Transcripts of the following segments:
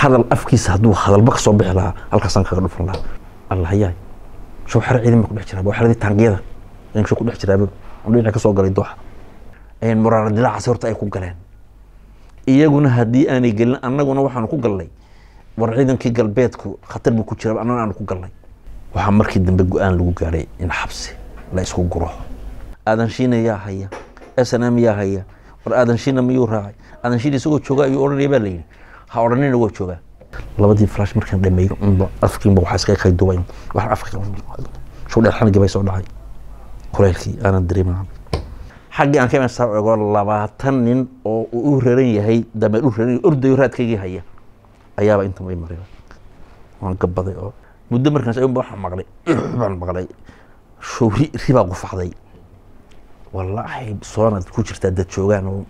hadal afkiisa hadduu hadalba ka soo bixi lahaa halkaasaan kaga dhufan lahaa allahayaay show xero ciidan baa ku dhex jiraa waa xeradii taangiyada ayaan show ku dhex jiraaba aan dhinaca ka soo galay dooxa ayaan muraara dilaacaasi horta ay ku galeen iyaguna haddii aanay gelin annaguna waxaanu ku galnay war ciidankii galbeedku khatar buu ku jira annaguna aanu ku galnay waxaa markii dambe go-aan lagu gaadhay in xabsi la isku guro aadan shiina yaa haya snm yaa haya war aadan shiina miyuu raacay aadan shiina isagoo jooga ayuu odhanaya baa layidhi ha odhanina waa joogaa labadii flash markaan dhameeyo unba afkiinba waxaa iskaga kay dubayn waxaan afka show dheer xanigii bay soo dhacay kulaylkii aanan dareemaa xaggii aan ka imaan saa ego labaatan nin oo uu u raran yahay dameer u raran ordayo raadkaygii haya ayaaba inta may maray waan gabaday oo muddo markaas ayuunba waxaan maqlay baan maqlay show ri ribaa qufacday wallaahi soonad ku jirtaa dad joogaan oo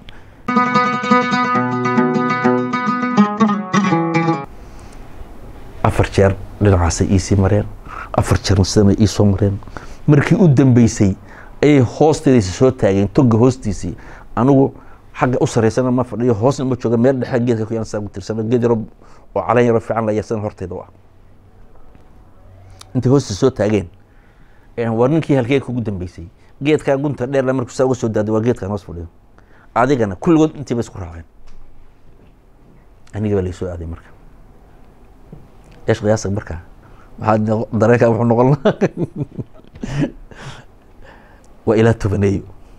afar jeer dhinacaasay iisii mareen afar jeerna sidana iisoo mareen markii u dambeysay ayay hoosteedaysa soo taageen toga hoostiisii anigu xagga u saraysana ma fadhiyo hoosna ma jooga meel dhexe geedka ku yaan saa ku tirsana geed yaro oo calan yaro fiican la yeersana horteeda u ah intay hoostiisa soo taageen waa ninkii halkee kugu dambeysay geedkaa gunta dheerla markuu saa uga soo daaday waa geedkaan hoos fadhiyo adigana kulligood intii ba isku raaceen aniga baa laysoo aaday marka eesh qiyaasa markaa maxaa dareenkaa wuxuu noqon lahaa waa ilaa tobaneeyo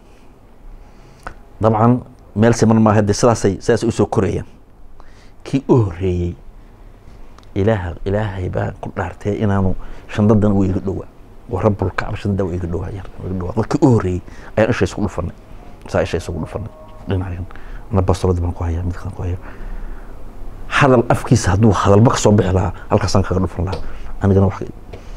dabcan meel siman maaha de sidaasay sidaasay usoo korayaan kii u horreeyey ilaaha ilaahay baa ku dhaartee inaanu shandadan uu iga dhowaa waa rabulkacba shandada waa iga dhowaa yar iga dhowaa markii u horreeyey ayaan isha isku dhufanay saa isha isugu dhufanay dhinacan ana bastoladii baan ku hayaa midkaan ku hayaa hadal afkiisa hadduu hadalba ka soo bixi lahaa halkaasaan kaga dhufan lahaa anigana wax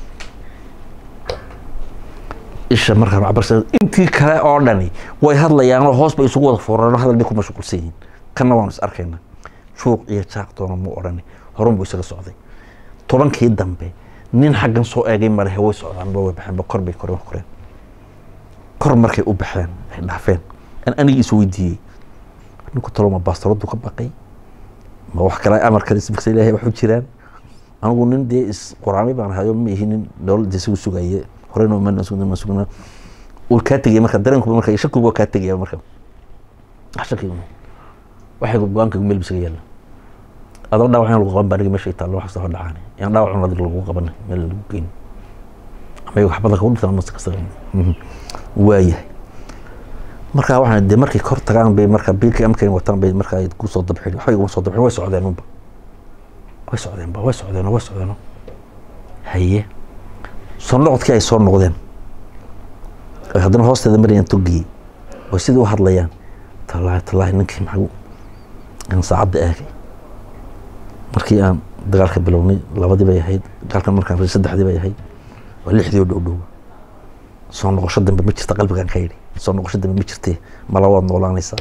isha markaan cabarsa intii kale oo dhani way hadlayaanoo hoos bay isugu wada fooraan hadal bay ku mashquulsan yihiin kanna waanu is arkaynaa shuuq iyo jaaq doona mu odhani horun buu isaga socday tobankii dambe nin xaggan soo eegay malehe way socdaan ba way baxeen ba kor bay koreen koreen kor markay u baxeen ay dhaafeen an anigii is weydiiyey ninku taloma baastaradu ka baqay ma wax kale amar kale isbigsa ilaahay waxu jiraan anigu nin dee is quraamay baan hayo ma ihi nin dowladda isagu sugaye horeyna ma sugna sugna uu kaa tegaya marka dareenkuba marka shakigu waa kaa tegaya marka shaki waxay go-aanka meel bisaga yaalla adoo dhaawac in lagu qaban baa aniga meesha taallo wax kasta hor dhacaan yaan dhaawac un adig lagu qaban meel lagu geyn ama iyago xabada kagu dhintaan mas kasta waayahay marka waxaan de markay kor tagaan bay marka biilkii amkay wataan bay marka ay kusoo dabxin waxbay uma soo dabxin way socdeen unba way socdeenba way socdeeno way socdeeno haye soo noqodkii ay soo noqdeen ay haddana hoosteeda marayaan togiyey oo sidii u hadlayaan tallaahi tallaahi ninkii maxaa aan saacadda eegay markii aan dagaalka bilownay labadii bay ahayd dagaalkan markaan saddexdii bay ahayd waa lixdii oo dhow dhow soo noqosho dambe ma jirta qalbigaan ka yidhi soo noqosho dambe ma jirtee mala waad noolaanaysaa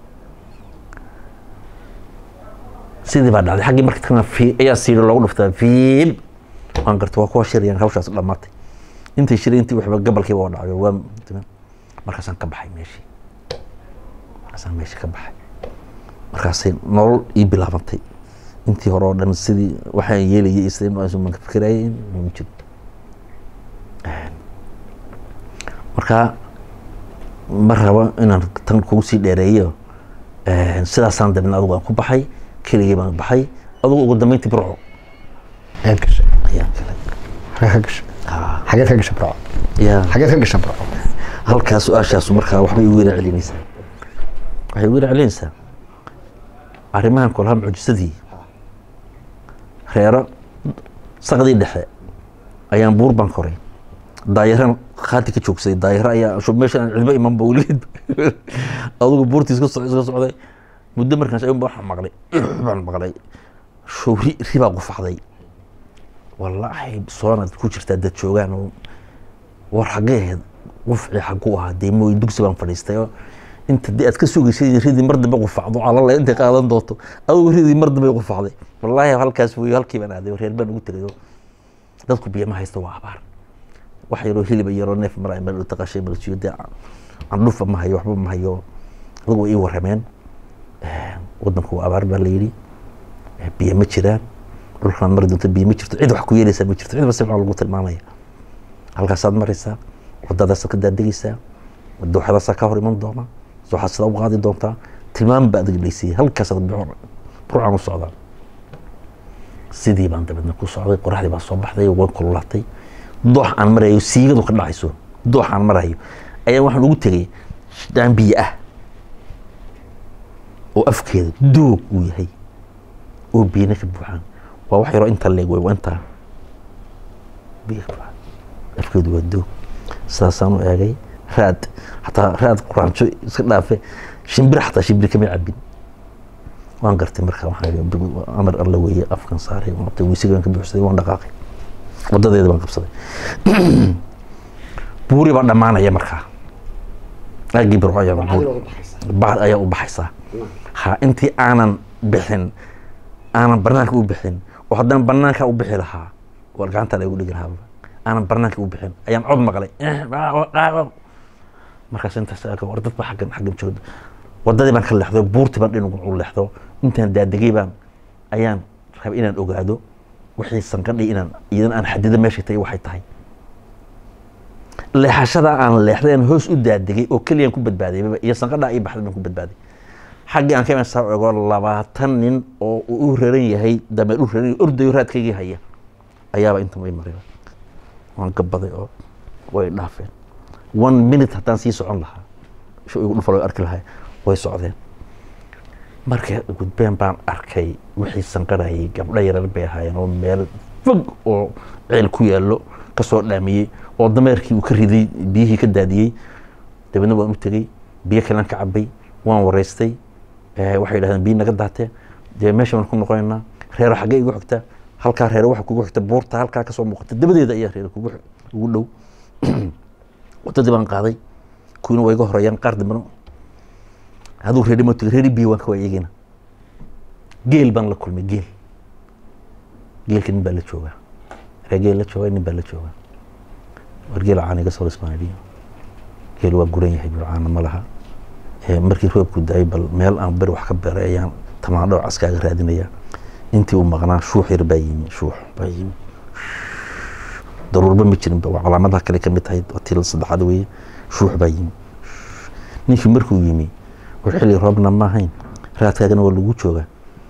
sidii baa dhacday xaggii marka tagna fi ayaa siidho loogu dhuftaa fiib waan garta waa kuwa shirayaan hawshaas dhammaatay intay shiray intii waxba gabalkiiba waa dhacay waa markaasaan ka baxay meeshii markaasaan meeshii ka baxay markaasay nolol ii bilaabantay intii hore oo dhan sidii waxaan yeelayay isman ka fikirayay ma jiro marka ma rabo inaan tan kugu sii dheereeyo sidaasaan dabna adugu aan ku baxay keligii baan baxay adugu ugu dambeyntii burco ayaad gashay ayaan galay xagee ka gashay xageed ka gashay burco ya xageed ka gashay burco halkaa su-aashaasu markaa waxbay igu yara celinaysaa waxay igu yara celinaysaa arrimahan kolaha mucjisadii reero saqdii dhexe ayaan buur baan koray daayaran khaati ka joogsaday daayaro ayaa shub meesha aan cidba imanba weligeed adugu buurtii iska socday iska socday muddo markaas ayuunba waxaan maqlay baan maqlay show ri ribaa qufacday wallaahi soonad ku jirtaa dad joogaan oo war xaggee ahayd qufci xagu ahaa dee mooy dugsi baan fadhiistay oo inta dee aad ka sugaysay ridii mar dambe qufacdo calala intay qaadan doonto adugu ridii mar dambe qufacday wallaahi halkaas wey halkii baan aaday reer baan ugu tegay oo dadku biyo ma haysto waa abaar wax yaroo hiliba yaroo neef mara meel taqashay balsiyo dee candhufa ma hayo waxba ma hayo adugu way ii warameen wadanku waa abaar baa la yidhi biyo ma jiraan dhulkan mari doonto biyo ma jirto cid wax ku yeelaysaa ma jirto cid basi waxaa lagu tilmaamaya halkaasaad maraysaa wadadaasaad ka daadegaysaa dooxadaasaa ka hor iman doona waxaad sidaa u qaadi doontaa tilmaam baa adig laysiiyey halkaasaad burcaan u socdaa sidii baan dabeedna ku socday qoraxdii baa soo baxday way kululaatay doox aan marayo siigadu ka dhacayso doox aan marayo ayaa waxaan ugu tegay dhaan biyo ah oo afkeeda doog uu yahay oo biyana ka buuxaan waa wax yaroo inta leeg way waa intaa biyo ka buuxaan afkeedu waa doog sidaasaan u eegay raad xataa raad quraanjo iska dhaafe shimbir xataa shimbir kama cabin waan gartay marka waxaan amar alla weeye afkan saaray waan qabtay weysigaan ka buuxsaday waan dhaqaaqay wadadeeda baan qabsaday buuri baa dhammaanaya markaa aagii birco ayaa bacd ayaa u baxaysaa ha intii aanan bixin aanan banaanka u bixin oo haddana banaanka u bixi lahaa war gacanta la igu dhigi lahaa aanan banaanka u bixin ayaan cod maqlay markaas intaas war dad ba xaggan xaggan jooga wadadii baan ka leexdo buurtii baan dhinac u leexdo intaan daadegay baan ayaan rabay inaan ogaado wixii sanqadhi inaan idan aan xadido meeshay tahay waxay tahay leexashada aan leexday aan hoos u daadegay oo keliyaan ku badbaaday iyo sanqadhaa ii baxday baan ku badbaaday xaggii aan ka iman saa ego labaatan nin oo uu u raran yahay dameer u raran ordayo raadkaygii haya ayaaba intan way maray waan gabaday oo way dhaafeen one minute haddaan sii socon lahaa sho igu dhufal way arki lahaa way socdeen markay gudbeen baan arkay wixii sanqarayay gabdho yarar bay ahaayeen oo meel fog oo ceel ku yaallo kasoo dhaamiyey oo dameerkii uu ka riday biyihii ka daadiyey dabeedna waan u tegey biyo kalean ka cabay waan wareystay waxay yidhahdeen biyo naga daatee dee meesha baan ku noqonaynaa reero xaggee igu xigta halkaa reero waxa kugu xigta buurta halkaa kasoo muuqata dabadeeda ayaa reero kugu ugu dhow wadadii baan qaaday kuwiina waa iga horeeyaan qaar dambena aduu reeri ma tegay reeri biyo waan ka waa iyagina geel baan la kulmay geel geelka nin baa la joogaa ree geel la joogaa nin baa la joogaa war geel caana iga soo lismaaniyo geel waa guran yahay bilcaana ma laha markii roobku daayay bal meel aan beri wax ka beeray ayaan tamaandho caskaaga raadinaya intii uu maqnaa shuux yar baa yimi shuux baa yimi daruurba ma jirinba waa calaamadaha kale kamid tahay til saddexaad weeye shuux baa yimi ninkii markuu yimi war xilli roobna ma ahayn raadkaagana waa lagu joogaa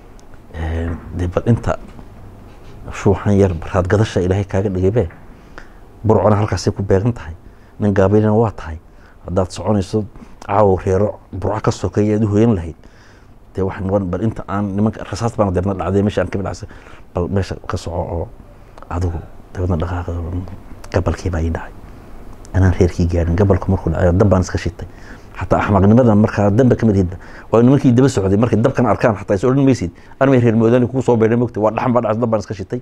dee bal inta shuuxan yar raad gadasha ilaahay kaaga dhigaybe burcona halkaasay ku beegan tahay nin gaabaylina waa tahay haddaad soconayso caawo reero burco ka sokeeya aad u hoyan lahayd dee waxay noqon bal inta aan nimanka rasaas baan deebna dhacday meesha aan kamid dhacsa bal meesha ka soco oo adigu dabeedna dhaqaaqda gabalkii baa ii dhacay anaan reerkii gaarin gabalku markuu dhacay dab baan iska shitay xataa axmaqnimada markaa damba kamid hidda waa nimankii daba socday markay dabkan arkaan xataa is odhan maysid armay reer moodani kugu soo beedhay mogta waa dhaxan baa dhacay dab baan iska shitay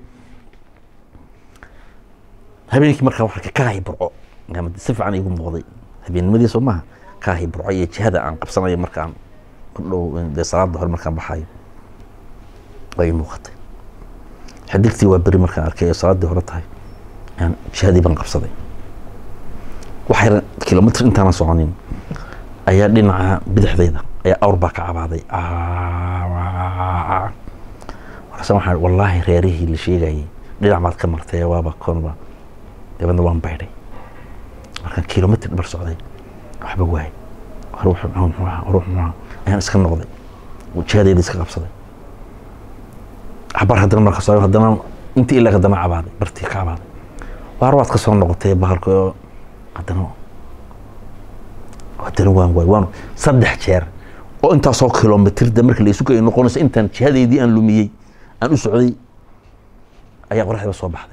habeenkii markaa waxaa kaahi burco si fiican igu muuqday habeennimadii soo maaha kaahi burco iyo jihada aan qabsanayo markaan dhow dee salaada hore markaan baxayo waa ii muuqatay xidigtii waa beri markaan arkay ee salaaddii hore tahay aan jihadii baan qabsaday waxay kilomitr intaanan soconin ayaa dhinaca bidixdayda ayaa awr baa ka cabaaday markaasa waxaan wallaahi reerihii la sheegayay dhinac baad ka martay waaba konba dabeedna waan baydhay markaan kilomitr bar socday waxba waayay ruux ruux ayaan iska noqday jihadeyda iska qabsaday cabar haddana marka soo haddana intii ilaa haddana cabaaday bartii ka cabaaday waar waad ka soo noqotay bahalka oo haddana haddana waan waay waan saddex jeer oo intaasoo kilomitirda marka la isu kay noqonayso intaan jihadeydii aan lumiyey aan u socday ayaa qoraxdiiba soo baxday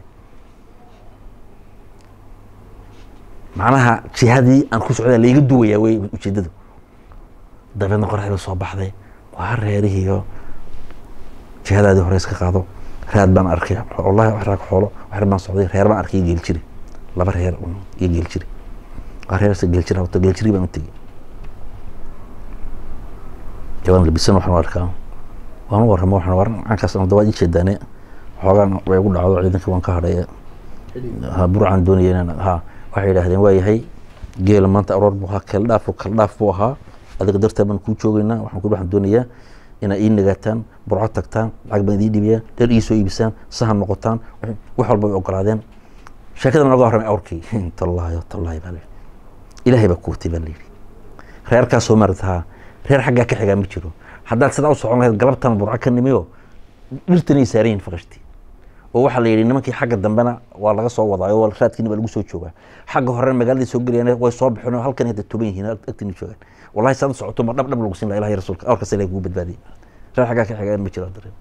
macnaha jihadii aan ku socdaa laiga duwayaa wey ujeedadu dabeedna qoraxdiiba soo baxday waa reerihiiyo jihadaadii hore iska qaado raad baan arkay wallahi wax raag xoolo wax baan socday reer baan arkay geel jiri laba reer iyo geel jiri waa reer geel jira wato geel jiri baan u tegey jawaan labisan waxaan u arkaa waan u warramo waxaan war caankaas dawaad ii jeedaane xoogaan way ugu dhacdo ciidankii waan ka hadhay ha burcaan doonaya inaan ha waxay yidhaahdeen waa yahay geela maanta aroor buu ahaa kala dhaaf kala dhaaf buu ahaa adiga dartaa baan kuu joogeynaa waxaan ku waxaan doonayaa inaa ii nagaataan burco tagtaan lacag baan idii dhibiyaan dheer ii soo iibisaan sahan noqotaan wax walba way ogolaadeen sheekada naga warramay awrkii tallaahi tallaahi baa layidhi ilaahay baa kuwatay baa layidhi reerkaa soo maratahaa reer xaggaa ka xigaa ma jiro haddaad sidaa u socon lahayd galabtan burco ka nimiyo dhirtanay saaran yihin faqashtii oo waxaa la yidhi nimankii xagga dambena waa laga soo wadaayo oo raadkiina baa lagu soo joogaa xagga horena magaaladii soo gelayaan way soo bixin oo halkan hadda tuban yihiin agtiina joogaan wallahi saad u socoto ma dhab dhab lagu siin laha ilahi rasuulka awrkaas ilahi kugu badbaadiyay reer xaggaa ka xigaan ma jiro dareen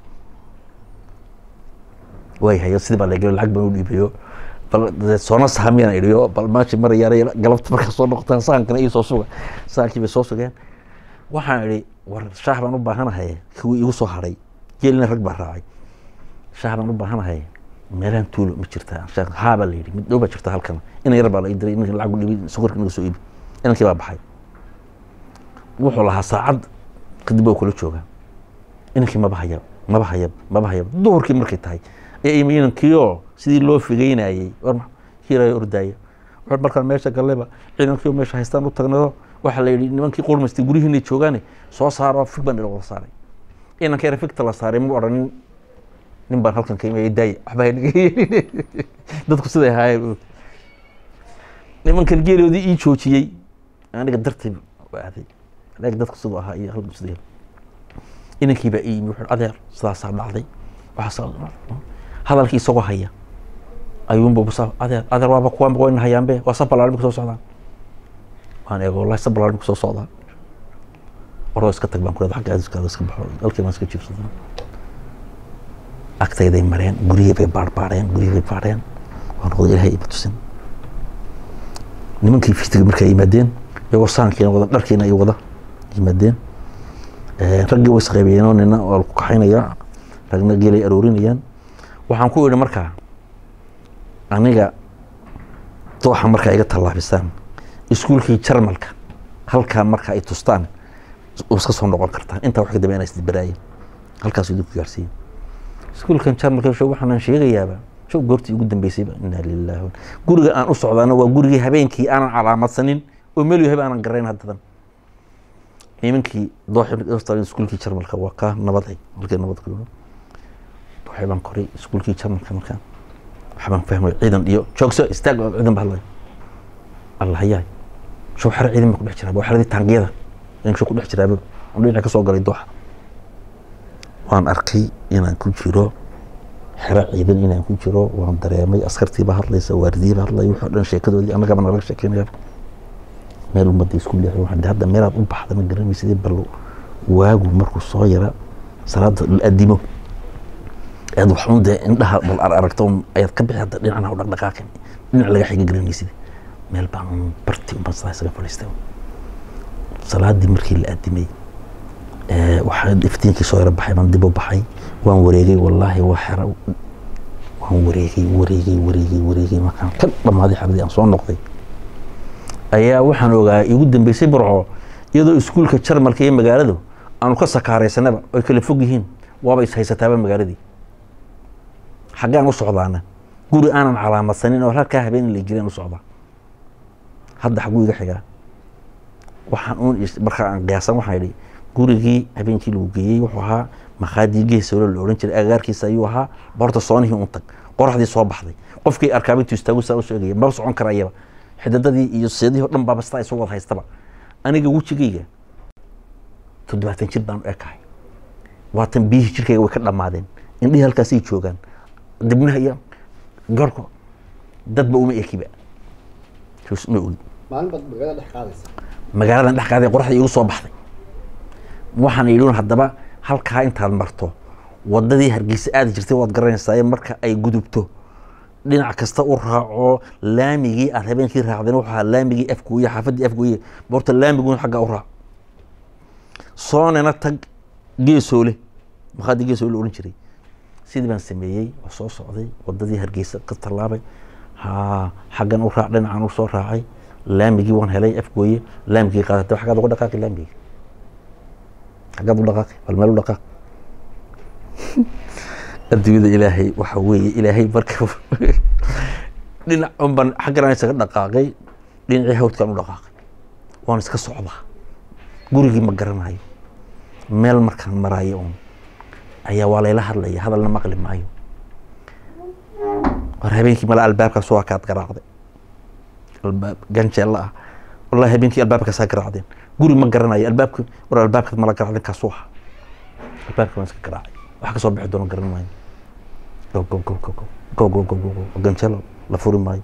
way hayo sidii baa lagelo lacag baan u dhiibayo bal dee soona sahamiyaan idhiyo bal maashi mar yaara galabta markaa soo noqotaan sahankana ii soo suga sahankii bay soo sugeen waxaan idhi war shaah baan u baahanahay kuwii igu soo hadhay geelina rag baa raacay shaah baan u baahanahay meelahan tuulo ma jirtaa shaah haa baa la yidhi mid dhow baa jirta halkan inan yar baa la ii diray inankii lacag u dhibi sokorka inaga soo iibi inankii baa baxay wuxuu lahaa saacad kadib waa kula joogaa inankii maba hayab maba hayab maba hayab duhurkii markay tahay ee imi inankiioo sidii loo figeynayey war hiirayo ordaaya wuxuu markaan meesha galleba ciidankii meesha haystaan u tagnayo waxaa la yidhi nimankii qurmaystay guryihiinay joogaane soo saaro fig baan ila wada saaray inanka yar figta la saaray ma odhanin nin baan halkan ka imaya daaya waxba haynaga yeelin dadku siday ahaayeen nimankan geeloodii ii joojiyey aniga dartay waa aaday laakiin dadku siduu ahaa iyo halkan siduu inankii baa ii yimi wuxuu adeer sidaasaa dhacday waxaasaa hadalkii isagoo haya ayuunba busa adeer adeer waaba kuwaanba wayna hayaanbe waa sabalaal imika soo socdaan waan eego wallahi sabalaal imika soo socdaan waroo iska tag baan ku leedahay xagga aadiskaada iska baxo halkii baan iska jiibsadaa agtayday mareen guryihii bay baarbaareen guryihii bay baareen waa noqday ilaahay ima tusin nimankii fitiga markay yimaadeen iyagoo saankiina wada dharkiina ay wada yimaadeen raggii way isqaybiyeenoo nina waa ku kaxaynaya ragna geelay aroorinayaan waxaan ku idhi markaa aniga dooxa markaa iga tallaabisaan iskuulkii jarmalka halkaa markaa ay tustaan iska soo noqon kartaan intaa wax ka dambe inaa isdibaraayeen halkaas idinku gaarsiiyen iskuulkan jarmalka show waxaanan sheegayaaba show goortii ugu dambeysayba inaa lillahi guriga aan u socdaana waa gurigii habeenkii aanan calaamadsanin oo meel yahay aanan garayn haddadan nimankii dooxi iskuulkii jarmalka waa kaa nabaday halkii nabad ku dooxi baan koray iskuulkii jarmalka markaan waxbaan fahmay ciidan iyo joogso istaag oo ciidan ba hadlay allah yaay show xero ciidan baa ku dhex jiraa waa xeradii taangiyada in show ku dhex jiraaba aan dhinaca ka soo galay dooxa waan arkay inaan ku jiro xero ciidan inaan ku jiro waan dareemay askartiiba hadlaysa waardiyiba hadlay wuxuu dhan sheekadoodii annagaba nalaga sheekeynaya meel ummadda isku leexay waxaan hadda meelaad u baxda ma garanaysidii bal waagu markuu soo yara salaada la adimo aad waxun dee indhaha bal ar aragto ayaad ka bixi hadda dhinacna u dhaqdhaqaaqin dhinac laga xiga garanaysid meel baan un barti un baan sidaa isaga fadhiistay salaadii markii la adimay waxaa iftiinkii soo yara baxay baan dib u baxay waan wareegay wallaahi waa xero waan wareegay wareegay wareegay wareegay markaan ka dhamaaday xeradii aan soo noqday ayaa waxaan ogaa igu dambeysay burco iyadoo iskuulka jarmalka iyo magaaladu aanu ka sakaaraysanaba oy kala fog yihiin waaba is haysataaba magaaladii xaggaan u socdaana guri aanan calaamadsanin oo halkaa habeen la jireen u socdaa hadda xaguu iga xigaa waxaan uun markaa aan qiyaasan waxaan idhi gurigii habeenkii lagu geeyey wuxuu ahaa makhaadii geesoolo la odhan jiray agagaarkiisa ayuu ahaa boorta soonihii un tag qoraxdii soo baxday qofkii arkaaba intuu istaagu saa u sheegaya maba socon karayaba xidadadii iyo seedihii o dhan baaba sitaa isu wada haystaba aniga wejigayga toddobaatan jir baan u ekahay waatan biyihii jirkayga way ka dhammaadeen indhihii halkaasay joogaan dibnaha iyo garko dadba uma ekiba ma ogi maalin baad magaalada dhex qaadaysa magaaladan dhex qaaday qoraxda igu soo baxday waxaan idhi haddaba halkaa intaad marto wadadii hargeysa aadi jirtay waad garanaysaa marka ay gudubto dhinac kasta u raaco laamigii aad habeenkii raacdeen wuxuu ahaa laamigii afgooye xaafadii afgooye boorta laamiguun xaggaa u raac soonena tag geesoole makhaadii geesoole odhan jiray sidii baan sameeyey oo soo socday wadadii hargeysa ka tallaabay ha xaggan u raac dhinacan u soo raacay laamigii waan helay afgooye laamigii qaadatay xaggaad uga dhaqaaqi laamigii xaggaad u dhaqaaqi bal meel u dhaqaaq adduunyada ilaahay waxa weeye ilaahay marka dhinac unban xaggan isaga dhaqaaqay dhinacii hawdkaan u dhaqaaqay waan iska socdaa gurigii ma garanayo meel markaan maraayo un ayaa waa layla hadlaya hadalna maqli maayo war habeenkii mala albaabkaas waa kaad garaacday albaab ganjeella ah wallahi habeenkii albaabkaasaa garaacdeen guri ma garanayo albaabka war albaabkaad mala garaacdeen kaasuu ahaa albaabka waan iska garaacay wax kasoo bixi doono garan maayo go go go go go go go go go ganjeelo la furi maayo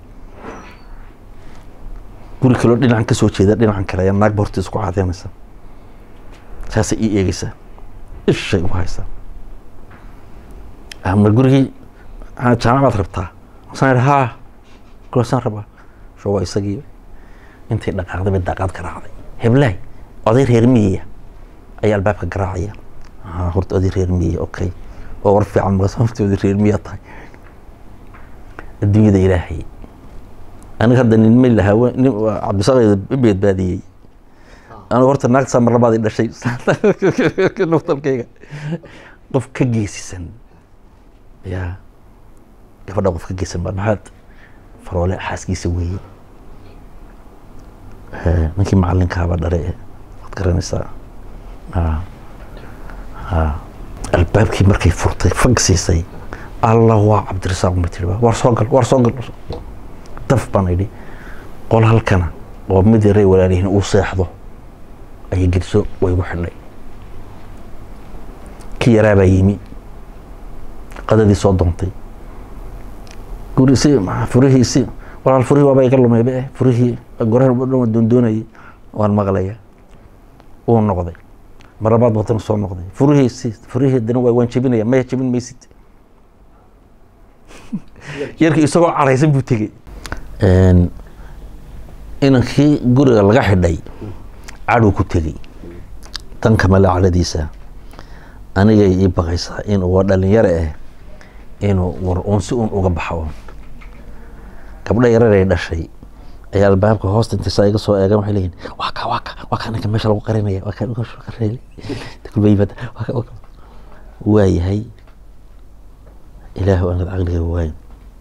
guri kaloo dhinacan kasoo jeeda dhinacan kale ayaa naagba horta isku caadeynaysa saasay ii eegeysaa ishay u haysaa ma gurigii jaamacaad rabtaa masaan idhi haa kulasaan rabaa sho waa isagii intay dhaqaaqday bay daaqaad garaacday heblaay oday reer miyiya ayaa albaabka garaacaya haa horta oday reer miyiya okay oo war fiican markaas horta oday reer miya tahay adduunyada ilaahay aniga hadda nin ma lahaa nin cabdisaqeed i badbaadiyey anigu horta naagta mar labaad i dhashay naftalkayga qof ka geesisan ya gabadha qof ka geesan baa maxaad faroole xaaskiisa weeye ninkii macalinkaaba dhare waad garanaysaa albaabkii markay furtay fag siisay allah waa cabdirasaaq ma tiri war soo gal war soo gal daf baan idhi qol halkana oo mid yaray walaalihiin uu seexdo ayay gediso way igu xidhay ki yaraabaa yimi qadadii soo doontay guri si furihii si walaal furihii waaba iga lumay be furihii gorahan dhan doondoonayay waan maqlaya uu noqday mar labaad batana soo noqday furihii si furihii dana waa waan jebinaya maya jebin maysid yarkii isagoo caraysan buu tegey inankii guriga laga xidhay cadhow ku tegey danka male cadhadiisa anigay ii baqaysaa inuu waa dhalinyaro ah inuu war uun si uun uga baxo uun gabdho yararay dhashay ayaa albaabka hoosta intay saa iga soo eegan waxay leeyihin waa ka waa ka waa ka ninka meesha lagu qarinaya waa ka meesha lagu qarinaya kulba yimaada waa ka waa ka waa yahay ilaahu anad caqliga waayo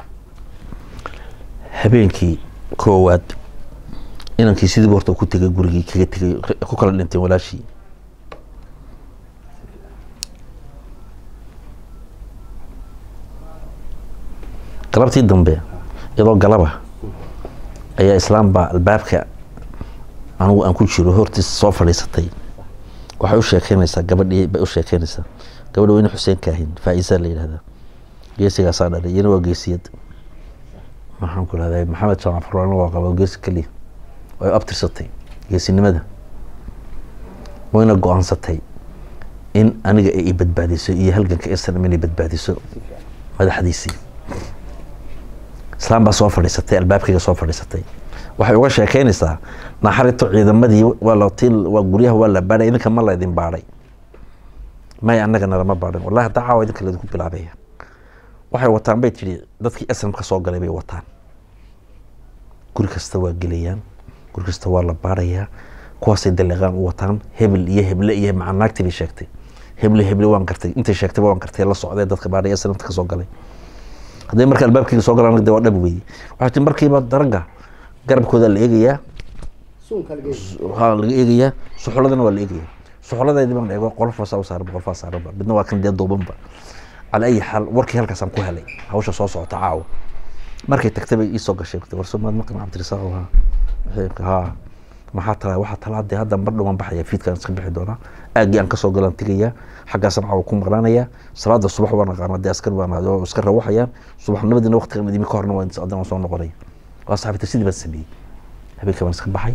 habeenkii koowaad inankii sidii horta ku tegay gurigii kaga tegay ku kala dhinteen walaashii galabtii dambe iyadoo galaba ayaa islaam baa albaabka anigu aan ku jiro hortiis soo fadhiisatay waxay u sheekeynaysaa gabadhii bay u sheekeynaysaa gabadha weyne xuseen kaahin faa-iisaa la yidhahdaa geesigaasaa dhalay iyana waa geesiyad maxaan ku rahday maxamed jaamac farwaano waa qaba geesi keliya way abtirsatay geesinimada wayna go-aansatay in aniga ay i badbaadiso iyo halganka islam inay badbaadiso madaxdiisii islaam baa soo fadhiisatay albaabkayga soo fadhiisatay waxay uga sheekeynaysaa naxarito ciidamadii waa la til waa guryaha waa la baadhay idinka ma la idin baadhay may annagana lama baadhin wallahi hadda caawa idinka laydinku bilaabaya waxay wataan bay tidhi dadkii aslam ka soo galay bay wataan guri kasta waa gelayaan guri kasta waa la baadhayaa kuwaasay daliiqaan u wataan hebel iyo heble iyo macaa naagtii bay sheegtay heble heble waan gartay intay sheegtay waan gartay la socdee dadka baadhay aslamta ka soo galay hadday marka albaabkayga soo galaan de waa dhab weeye waxaa tii markiiba daragga garabkooda la eegayaa suunka laga eegi waxaa laga eegayaa suxuladana waa la eegayaa suxuladeedii baan eego qolofaasaa u saaran qolofaa saaranba midna waa kan dee duubanba cala ayi xaal warkii halkaasaan ku helay hawsha soo socota caawa markay tagtay bay iisoo gashay warsomaad maqan cabdirasaaq ha haa maxaa talaa waxaa talaa dee hadda mar dhowaan baxaya fiidkaan iska bixi doonaa aaggii aan kasoo galaan tegayaa xaggaasaan caawa ku maqnaanayaa salaada subax waan aqaana dee askar baan ahay oo iska rawaxayaan subaxnimadina waqtigan idimi ka horna waan adana soo noqonaya waa saxibta sidii baan sameeyey habeenka baan iska baxay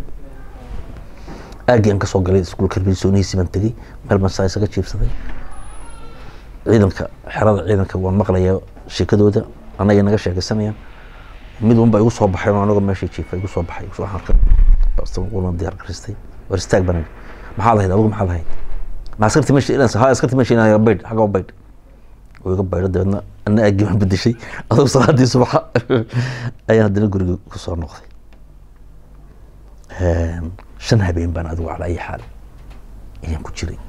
aaggii aan kasoo galay iskuul karbilsoonihiisii baan tegey meel baan saa isaga jiibsaday ciidanka xerada ciidanka waan maqlayaa sheekadooda annaga naga sheekaysanayaan mid unba igu soo baxay anagoo meesha jiifa igu soo baxay waxaan arkay qulna diyaar garistay war istaag baan idhi maxaad ahayd adigu maxaad ahayd ma askarti meesha ilansa ha askarti meesha inaa baydh xagga u baydh oo iga baydho dabeedna ana aaggii baan bedeshay adugu salaadii subaxa ayaan haddana guriga ku soo noqday shan habeen baan adigu cala ayi xaal ayaan ku jiray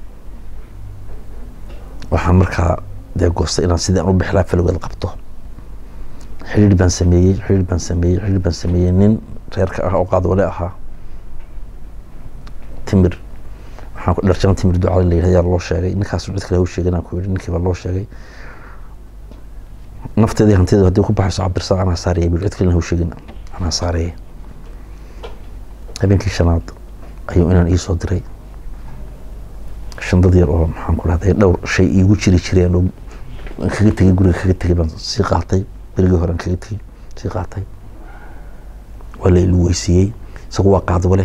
waxaan markaa dee goostay inaan sidii aan u bixlaa falowgeed qabto xidhiir baan sameeyey xidhiir baan sameeyey xidhiir baan sameeyey nin reerka ah oo qaadwale ahaa timir waxaan ku dharjan timir ducada la yidhahda yaa loo sheegay ninkaas cid kale u sheegay inaan ku yidhi ninkii baa loo sheegay nafteedii hantideedu haddii ku baxayso cabdirsaaq anaa saaraya bil cid kalena ha u sheegin anaa saaraya habeenkii shanaad ayuu inaan ii soo diray shandad yar oo maxaan ku dhahday dhowr shay iigu jiri jireen oo aan kaga tegay guriga kaga tegay baan sii qaatay berigii hore aan kaga tegay sii qaatay waa la ilu weysiiyey isagu waa qaadwale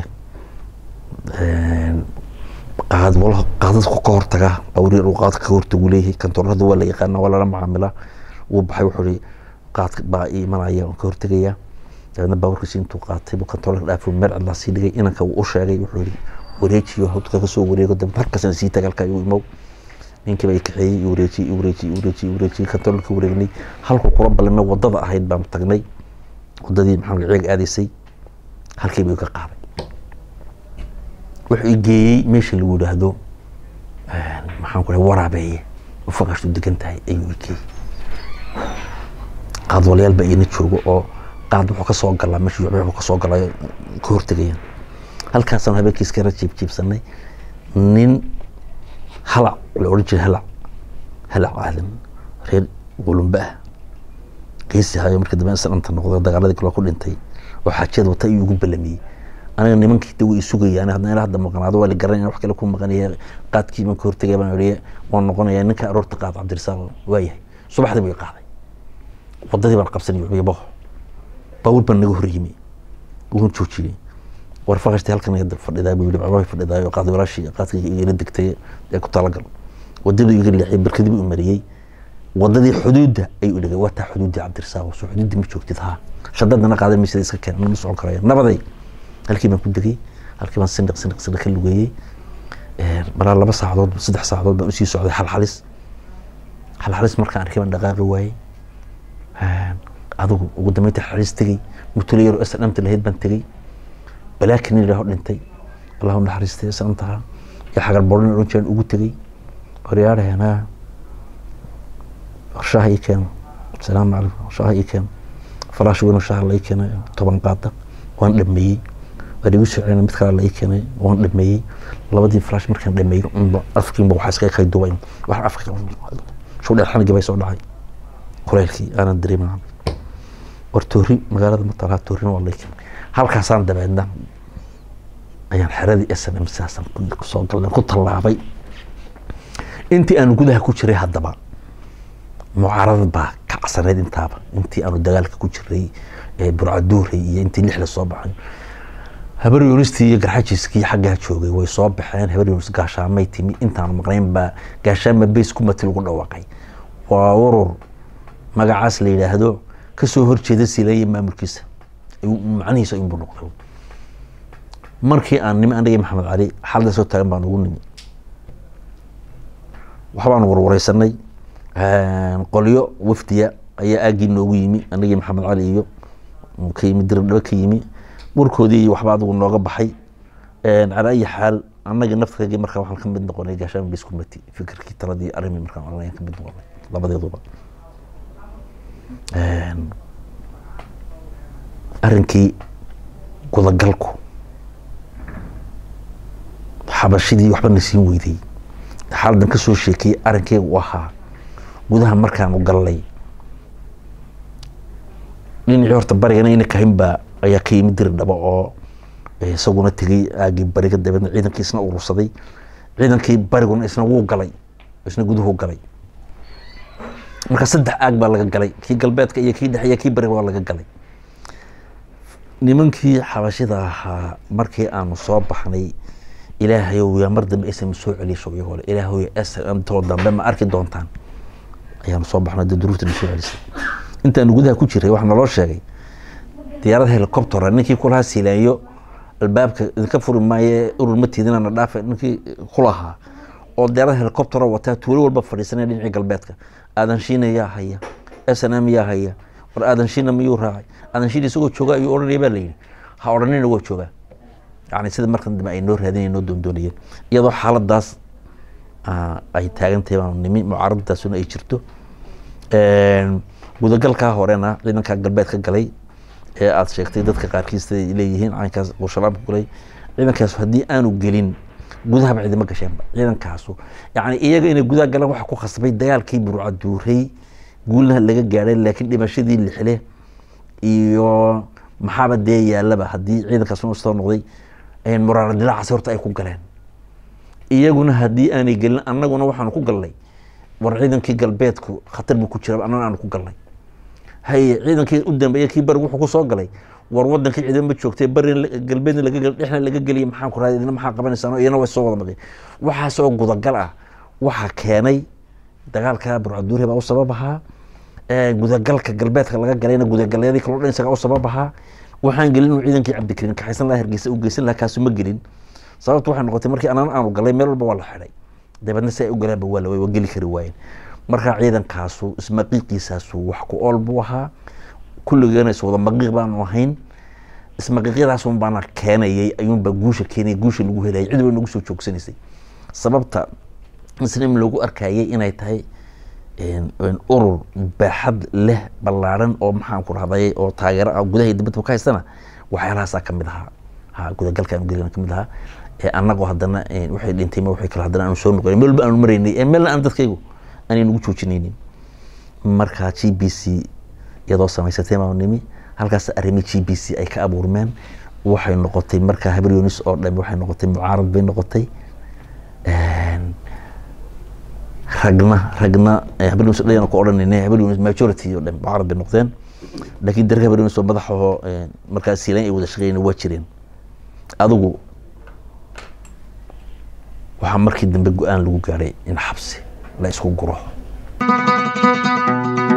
qaadwalo qaadadku ka hortaga awrir uu qaadka ka hortagu leeyahay kantoorada waa la yaqaana waa lala macaamilaa wuu baxay wuxuu ihi qaadka baa ii imanaya aan ka hortegaya dabeedna baaburkiisi intuu qaatay buu kantoorka dhaafo meel cidlaa sii dhigay inanka uu u sheegay wuxuu yihi wareejiyo hawdka ka soo wareego dambe markaasna sii tagalka igu imow ninkii baa i kaxeeyey i wareejiyey i wareejiyey i wareejiyey i wareejiyey kantoorka ka wareegnay halkuu kula ballamay wadada ahayd baan tagnay wadadii maxaa ceeg aadaysay halkii buu ka qaaday wuxuu i geeyey meesha lagu yidhaahdo maxaan ku dhahay waraabeeye ufaqashtu degan tahay ayuu i geeyey qaadwalayaal baa ina joogo oo qaad wuxuu ka soo galaa meesha wuxuu ka soo galaa ka hortegayaan halkaasaan habeenkiis kara jiibjiibsanay nin halac la odhan jiray halac halac aadan reer qulumbe ah geesi hayo markii dambe isdhanta noqday dagaaladii kale ku dhintay oo xaajiyad wata ayuu ugu balamiyey aniga nimankii de way isugayaan haddana ilaa hadda maqnaado waa la garanaya wax kale ku maqanaya qaadkii baan ka hortegaya baan ihi waan noqonaya ninka aroorta qaad cabdirisaaq waayahay subaxdii buu i qaaday wadadii baan qabsanay wuxuu boho baawur baan naga hor yimi wuun joojiyey war faqashti halkan hadda fadhidaa buu yidhi bacbaa fadhidaa qaad walaashii qaadkii igala degtay ee ku talagal wadadii iga leexiyay barkadii buu mariyey wadadii xuduudda ayuu dhigay waa taa xuduuddii cabdirisaaq soo xuduuddii ma joogtid haa shadadana qaadan maysa iska keen ma socon karaya nabaday halkii baan ku degay halkii baan sindhiq sindhiq sindhiq ka lugeeyey maraa laba saacadood saddex saacadood baan usii socday xalxalis xalxalis markaan arkay baan dhaqaaqi waayey adigu ugu dambeynta xalxalis tegey mutule yaro isdhamta lahayd baan tegey balaakin ilaaho dhintay allahu naxariistay isdhamtaha iyo xagar boodhan odhan jireen ugu tegey horyaadhahena shaha ii keeno asalaamu calaykum shaha ii keeno faraash weyn oo shaha la ii keenay toban qaada waan dhameeyey waan igu soo celina mid kale la ii keenay waan dhameeyey labadii farash markaan dhameeyey unba afkiinba waxaa iskaga kay dubayn wax afka shuu dheer xanigii bay soo dhacay kuleylkii aanan dareemin war toori magaalada matalaa toorina waa la ii keenay halkaasaan dabeedna ayaan xeradii s m m sidaasaan kusoo galnay ku tallaabay intii aanu gudaha ku jiray haddaba mucaarada baa ka casanayd intaaba intii aanu dagaalka ku jiray burcaduuray iyo intii lix la soo baxay habar yunistii iyo garxajiskii xaggaa joogay way soo baxeen habar yunis gaashaamay timi intaanu maqnayn baa gaashaama beys kumati lagu dhawaaqay waa urur magacaas la yidhaahdo kasoo horjeeda sileeye maamulkiisa macnihiisa inbuu noqday markii aan nimi anagii maxamed cali xalada soo taagan baan ugu nimi waxbaanu warwareysanay qolyo wafdiya ayaa aagii noogu yimi anagii maxamed cali iyo ka yimi dirdhaba ka yimi warkoodii iyo waxba adigu nooga baxay calaa ayi xaal annaga naftkagii markaa waxaan ka mid noqonay gaashaan bis kumati fikirkii taladii arrimii markaan oranay ka mid noqonay labadeeduba arrinkii gudagalku xabashidii waxba na siin weydey xaaladan ka soo sheekiyey arrinkeyga u ahaa gudaha markaanu gallay dhinacii horta barigana ina kahin baa ayaa ka yimid diri dhaba oo isaguna tegey aagii bariga dabeedna ciidankii isna urursaday ciidankii bariguna isna wuu galay isna guduhu galay marka saddex aag baa laga galay kii galbeedka iyo kii dhexe iyo kii bariga waa laga galay nimankii xabashida ahaa markii aanu soo baxnay ilaahayow yaa mar dambe ism soo celiso iyagoo le ilaahayow smtoo dambe ma arki doontaan ayaanu soo baxnay dee duruufta na soo celisay intaanu gudaha ku jiray waxaa naloo sheegay diyaarad helicoptera ninkii kulahaa siilaanyo albaabka idinka furi maaye urur ma tiidinana dhaafe ninkii kulahaa oo diyaarad helicoptera wataa tuulo walba fadhiisanaya dhinacii galbeedka aadan shiina yaa haya snm yaa haya war aadan shiina miyuu raacay aadan shiina isagoo jooga ayuu odhanaya baa layidhi ha odhanina waa joogaa yani sida markan dambe ay noo raadinaya noo doondoonayeen iyadoo xaaladaas ay taagantahay baanu nimi mucaaradadaasuna ay jirto gudagalkaa horena ciidankaa galbeed ka galay ee aada sheegtay dadka qaarkiis ay leeyihiin caynkaas uu shalaabka galay ciidankaas haddii aanu gelin gudahaba ciidama gasheenba ciidankaasu yani iyaga inay gudaha galaan waxa ku khasbay dagaalkii burca duurey guulna laga gaadhay laakiin dhimashadii lixle iyo maxaaba dee yaalaba haddii ciidankaas u soo noqday muraara dilaacaasi horta ay ku galeen iyaguna haddii aanay gelin annaguna waxaanu ku galnay war ciidankii galbeedku khatar buu ku jira annaguna aanu ku galnay haye ciidankii u dambeeya kii barigu wuxuu ku soo galay war wadankii ciidan ma joogtay bari galbeedna laga gel dhexna laga geliya maxaan ku raada idina maxaa qabanaysaan iyana way soo wada maqeen waxaasoo gudagal ah waxaa keenay dagaalka burcaduuri baa u sabab ahaa gudagalka galbeedka laga galayna gudagalyadii kaloo dhan isagaa u sabab ahaa waxaan gelin inuu ciidankii cabdikariin kaxaysan laha hargeysa u geysan laha kaasu ma gelin sababtu waxay noqotay markii anaan aanu galay meel walba waa la xidhay dabeedna si ay u galeenba waa la waa geli kari waayeen marka ciidankaasu ismaqiiqiisaasu wax ku ool buu ahaa kulligeena iswada maqiiq baanu ahayn ismaqiiqyadaasun baana keenayay ayuunbaa guusha keenayay guusha lagu helayay cid bay nagu soo joogsanaysay sababta muslim lagu arkayay inay tahay urur baaxad leh ballaaran oo maxaan ku rahday oo taageero ah gudaha iyo dibadba ka haystana waxyaalahaasaa kamid ahaa ha gudagalka aanu gelina kamid ahaa annagoo haddana waxay dhintay ma waxay kale haddana aanu soo noqonay meel walba aanu maraynay ee meelna aan dadkaygu aanay nagu joojinaynin marka g b c iyadoo samaysatay baanu nimi halkaas arrimi g b c ay ka abuurmeen waxay noqotay marka habryonis oo dhami waxay noqotay mucaarad bay noqotay ragna ragna habryonis dhayan ku odhanayna habryonis majority oo dhami mucaarad bay noqdeen laakiin darka habryonis oo madaxaho markaas siilan ay wada shaqeeyeen waa jireen adigu waxaa markii dambe go-aan lagu gaadhay in xabsi la isku guro